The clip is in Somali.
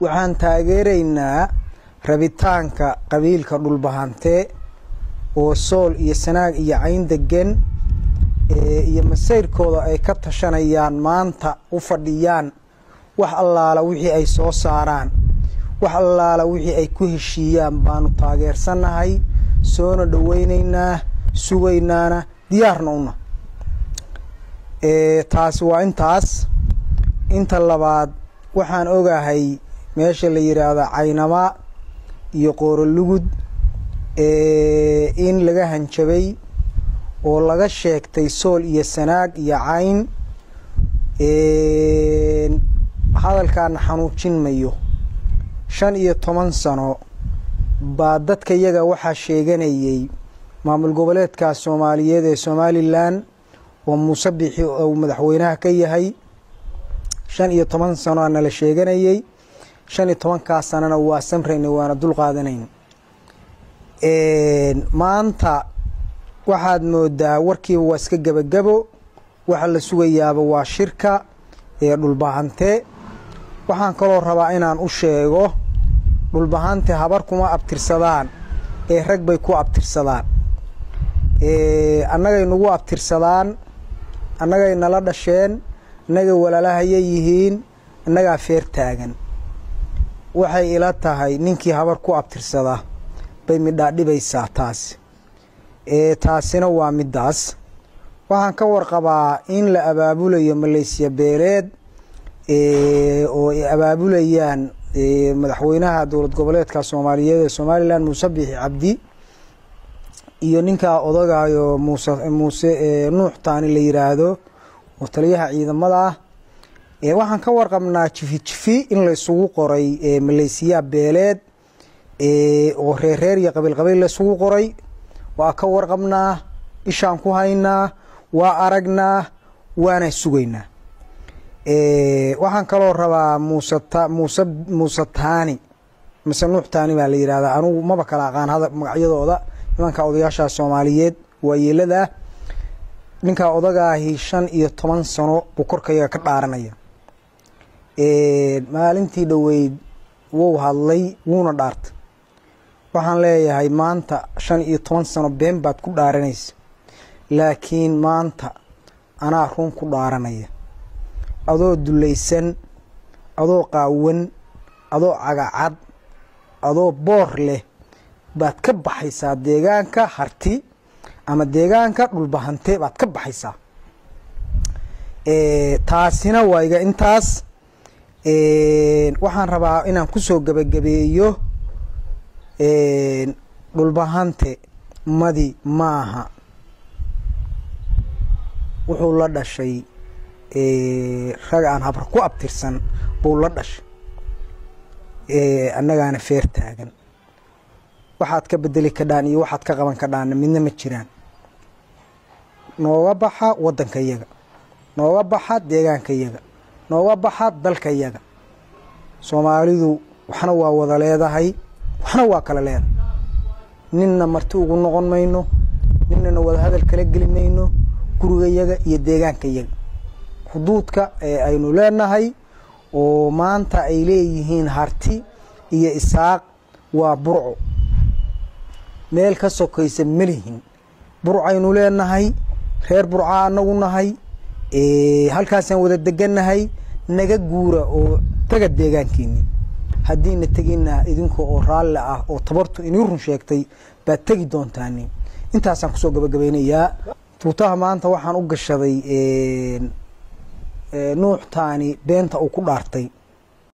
waxaan taageeraynaa rabitaanka qabiilka dhulbahante oo sool iyo sanaag iyo cayn degan iyo masayrkooda ay ka tashanayaan maanta u fadhiyaan wax allaala wixii ay soo saaraan wax allaala wixii ay ku heshiiyaan baanu taageersannahay soona dhoweynaynaa sugaynaana diyaarna una taasi waa intaas inta labaad waxaan ogahay meesha la yidhaahdo caynama iyo qoorolugud in laga hanjabay oo laga sheegtay sool iyo sanaag iyo cayn hadalkaana xanuujin mayo shan iyo toban sano baa dadka yaga waxaa sheeganayay maamul goboleedka soomaaliyeed ee somalilan oo muuse bixi uu madaxweynaha ka yahay shan iyo toban sano nala sheeganayay shan iyo tobankaa sanana waa samrayna waana dul qaadanayn maanta waxaad moodaa warkiiba waa iska gebagabo waxa la sugayaaba waa shirka ee dhulbahante waxaan kaloo rabaa inaan u sheego dhulbahante habar kuma abtirsadaan ee rag bay ku abtirsadaan annagay nagu abtirsadaan annagay nala dhasheen annagay walaalahaya yihiin annagaa feer taagan waxay ila tahay ninkii habar ku abtirsada bay midhaa dhibaysaa taasi taasina waa middaas waxaan ka warqabaa in la abaabulayo malaysiya beeleed oo ay abaabulayaan madaxweynaha dowlad goboleedka soomaaliyeed ee somalilan muuse biixi cabdi iyo ninkaa odagayo muuse muuse nuux taani la yiraahdo oo taliyaha ciidamada ah waxaan ka warqabnaa jifi jifi in la isugu qoray malaysiya beeleed oo reerreer iyo qabiil qabiil la isugu qoray waa ka warqabnaa ishaan ku haynaa waa aragnaa waana sugaynaa waxaan kaloo rabaa muuse muuse muuse taani mise nuux taani baa la yihahdaa anugu maba kala aqaan hada magacyadooda nimanka odayaasha soomaaliyeed waa yeeladaa ninkaa odagaahi shan iyo toban sano buu korkayaga ka dhaaranaya maalintii dhoweyd wuu hadlay wuuna dhaartay waxaan leeyahay maanta shan iyo toban sano been baad ku dhaaranaysa laakiin maanta anaa run ku dhaaranaya adoo dulaysan adoo qaawan adoo cagacad adoo boor leh baad ka baxaysaa deegaanka harti ama deegaanka dhulbahante baad ka baxaysaa taasina waa iga intaas waxaan rabaa inaan kusoo gebagabeeyo dhulbahante madi maaha wuxuu la dhashay rag aan habar ku abtirsan buu la dhashay annagaana feer taagan waxaad ka bedeli kadhaan iyo waxaad ka qaban kadhaanna midna ma jiraan nooga baxa waddanka yaga nooga baxa deegaanka yaga nooga baxa dalka yaga soomaalidu waxna waa wada leedahay waxna waa kala leedahay ninna marti ugu noqon mayno ninnana wada hadal kala geli mayno guriga yaga iyo deegaanka yaga xuduudka ee aynu leenahay oo maanta ay leeyihiin harti iyo isaaq waa burco meel ka sokaysa melihin burcaynu leenahay reer burca anagu nahay halkaasaan wada degannahay naga guura oo taga deegaankeeni haddiina tegina idinka oo raalli ah oo tabartu inii run sheegtay baad tegi doontaani intaasaan kusoo gabagabaynayaa tuutaha maanta waxaan u gashaday nuux taani beenta uu ku dhaartay